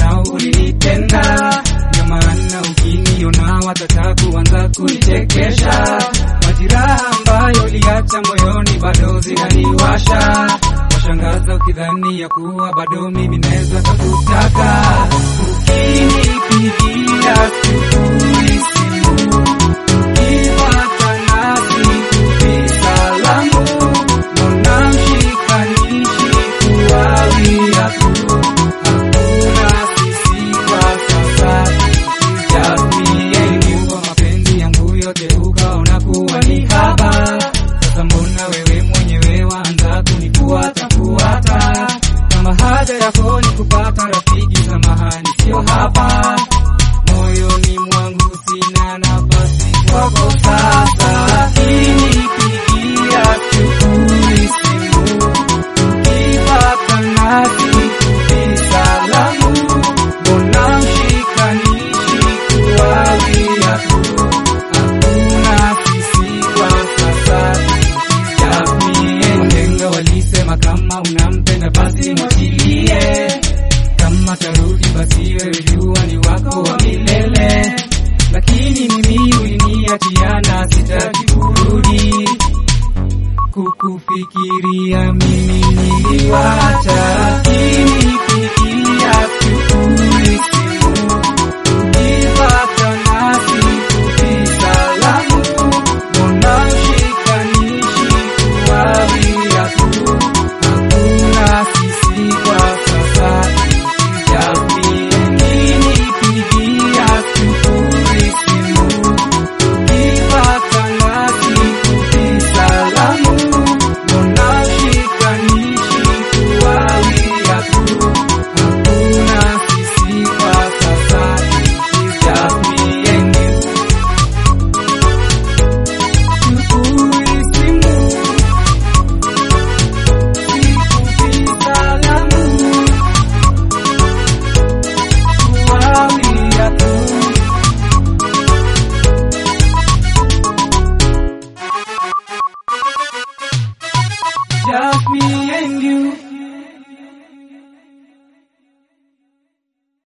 dharau ulinitenda, ndio maana ukiniona wataka kuanza kunichekesha. Majiraha ambayo uliacha moyoni bado zinaniwasha, washangaza ukidhani ya kuwa bado mimi naweza kukutaka. Ukinipigia sifuri simu, ukipata nasi kupi salamu, mbona mshikanishi kuwawia tu? Hakuna sisi kwa sasa, just me and you. Kwa mapenzi yangu yote ukaona kuwa ni haba, sasa mbona wewe mwenyewe waanza kunifuata fuata? Kama haja yako ni kupata rafiki, samahani, sio hapa. Moyoni mwangu sina nafasi kwako sasa. Ukinipigia sifuri simu, ukipata nasi kupi salamu, mbona mshikanishi kuwawia tu? Hakuna sisi kwa sasa, just me and you. Wahenga walisema kama unampenda basi mwachilie, kama tarudi basi wewe jua ni wako wa milele, lakini mimi uliniachia na sitaki kurudi kukufikiria mimi niliwacha, kinipigia sifuri